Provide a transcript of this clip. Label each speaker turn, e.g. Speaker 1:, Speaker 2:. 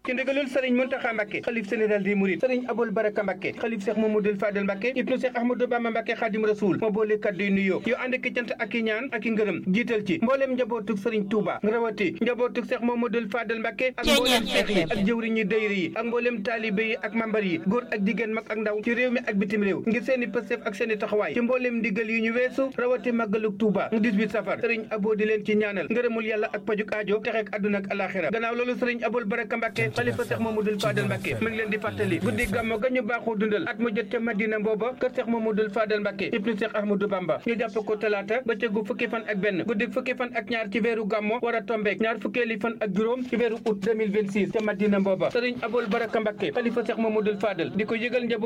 Speaker 1: ci ndigalul sëriñ Muntaxa Mbàkke xalif général des mourides sëriñ Abul Baraka Mbàkke xalif Cheikh Mamadou Fadel Mbàkke ibnu Cheikh Ahmadou Bamba Mbàkke Xaadim Rasul moo boole kaddu yu nuyoo yu ànd ki cant ak i ñaan ak i ngërëm jiital ci mbooleem njabootug sëriñ Touba rawati njabootug Cheikh Mamadou Fadel Mbàkke ak mbooleem seex yi ak jëwriñ yi dayri yi ak mbooleem taalibe yi ak mambar yi góor ak jigéen mag ak ndaw ci réew mi ak bitim réew ngir seeni pëstef ak seeni taxawaay ci mbooleem ndigal yu ñu weesu rawati màggalug Touba 18 safar sëriñ Abo di leen ci ñaanal ngërëmul yàlla ak pajuk aajo texeek àdduna ak alaxira gannaaw loolu sëriñ Abul Baraka Mbàkke xalifa Cheikh Mamadou Fadel Mbàkke mi ngi leen di fàttali guddi gàmmo ga ñu baaxoo dundal at mu jot ca Madina booba kër Cheikh Mamadou Fadel Mbàkke ibnu Cheikh Ahmadou Bamba ñu jàpp ko talaata ba cëggu fukki fan ak benn guddi fukki fan ak ñaar ci weeru gàmmo war a tombeek ñaar fukkeeli fan ak juróom ci weeru août 2026 ca Madina booba sëriñ Abul Baraka Mbàkke xalifa Cheikh Mamadou Fadel di ko yëgal njaboot